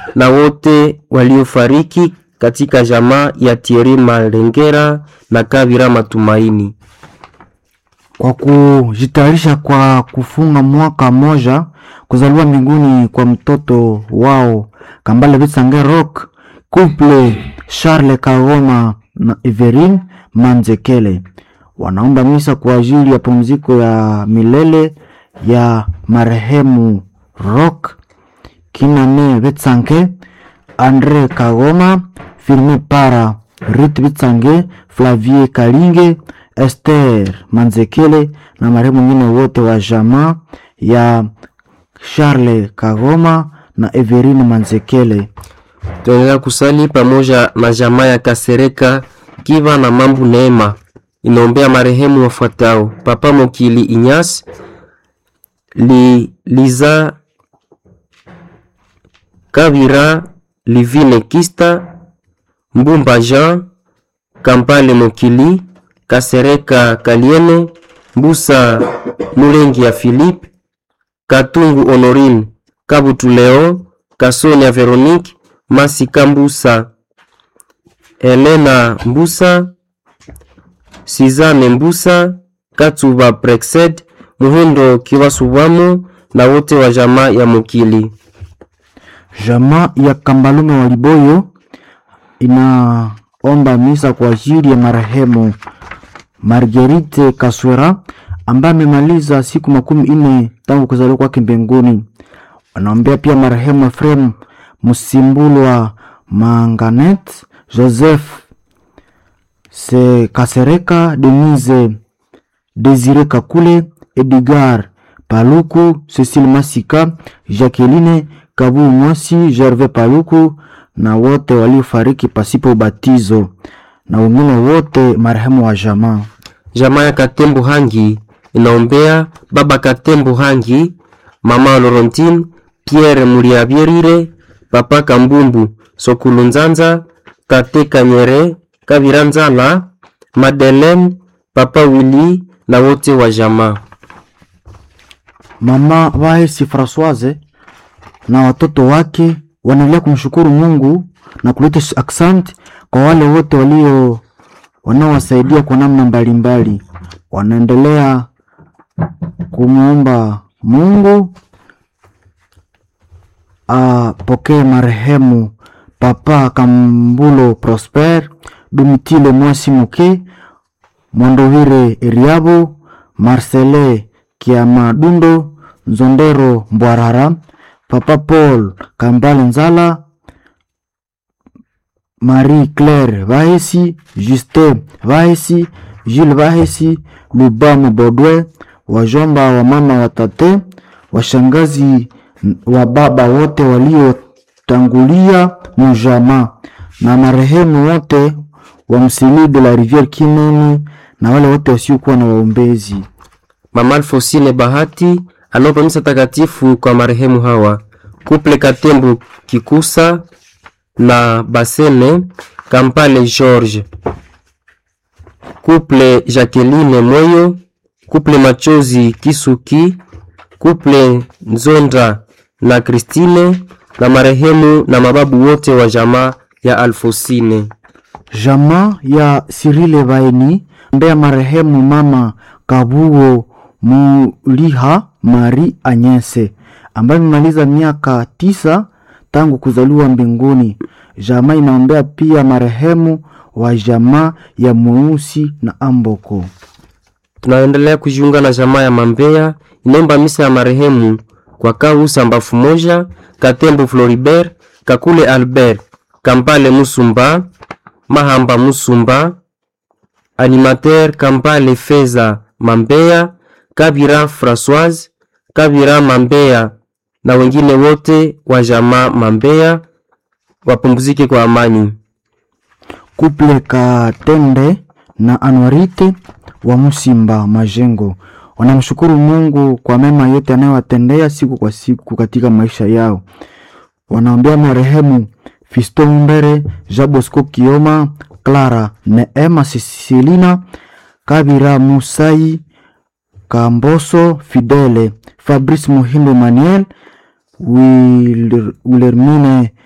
na wote waliofariki katika jamaa ya Thierry Malengera na Kabira Matumaini. kwa kujitayarisha kwa kufunga mwaka moja kuzaliwa mbinguni kwa mtoto wao Kambale Bitsange Rock couple Charles Kagoma na Everine Manzekele wanaomba misa kwa ajili ya pumziko ya milele ya marehemu Rock Kinane Bitsange Andre Kagoma Firme Para Rit Bitsange Flavie Kalinge Esther Manzekele na marehemu wengine wote wa jamaa ya Charles Kagoma na Everine Manzekele. Tunaendelea kusali pamoja na jamaa ya Kasereka Kiva na Mambu Neema inaombea marehemu wafuatao: Papa Mokili Inyas li, Liza Kabira Livine Kista Mbumba Jean Kampale Mokili Kasereka Kaliene Mbusa Mulengi ya Philippe Katungu Honorine Kabutu Leo Kasonia Veronique Masika Mbusa Helena Mbusa Sizane Mbusa Katuba Prexed Muhindo Kiwasubwamo na wote wa jamaa ya Mukili. Jamaa ya Kambalume wa Liboyo inaomba misa kwa ajili ya marehemu Marguerite Kaswera ambaye amemaliza siku makumi nne tangu kuzaliwa kwake mbinguni. Wanaombea pia marehemu Efrem Musimbulwa Manganet, Joseph Se Kasereka, Denise Desire Kakule, Edgar Paluku, Cecile Masika, Jacqueline Kabu Mwasi, Gervais Paluku na wote waliofariki pasipo ubatizo na wengine wote marehemu wa jamaa. Jamaa ya Katembo Hangi inaombea baba Katembo Hangi, mama Laurentine, Pierre Muriabierire, papa Kambumbu, Sokulu Nzanza, tate Kanyere, Kabira Nzala, Madeleine, papa Willy na wote wa jamaa. Mama Vahesi Francoise na watoto wake wanaendelea kumshukuru Mungu na kuleta aksanti kwa wale wote walio wanaowasaidia kwa namna mbalimbali. Wanaendelea kumwomba Mungu apokee marehemu Papa Kambulo Prosper, Dumitile Mwasi Muke, Mwandovire Eriabo, Marcele Kiamadundo, Nzondero Mbwarara, Papa Paul Kambale Nzala, Marie Claire Vahesi, Justin Vahesi, Jules Vahesi, Lubamu Bodwe, wajomba wa mama watate, washangazi wa baba wote waliotangulia mujama na marehemu wote wa Msili de la Riviere Kineni na wale wote wasiokuwa na waombezi. Mama Alfosine Bahati anaomba misa takatifu kwa marehemu hawa: Kuple Katembo Kikusa na Basene Kampale George, Kuple Jacqueline Moyo, Kuple Machozi Kisuki, Kuple Nzonda na Christine na marehemu na mababu wote wa jamaa ya Alfosine. Jamaa ya Sirile Vaeni mbea marehemu mama Kabuo Muliha Mari Anyese ambaye imemaliza miaka tisa tangu kuzaliwa mbinguni. Jamaa inaombea pia marehemu wa jamaa ya Mweusi na Amboko. Tunaendelea kujiunga na jamaa ya Mambeya inaomba misa ya marehemu kwa Kausa Mbafu moja, Katembo Floribert, Kakule Albert, Kampale Musumba, Mahamba Musumba, Animateur Kampale Feza Mambeya, Kabira Françoise, Kabira Mambeya na wengine wote wa jamaa Mambeya wapumzike kwa amani. Kuple Katende na Anwarite wa Musimba Majengo wanamshukuru Mungu kwa mema yote anayowatendea siku kwa siku katika maisha yao. Wanaombea marehemu Fisto Mbere, Jabosco Kioma, Clara Neema, Sisilina Kabira, Musai Kamboso, Fidele Fabrice Muhindo, Manuel Wil- Wilhelmine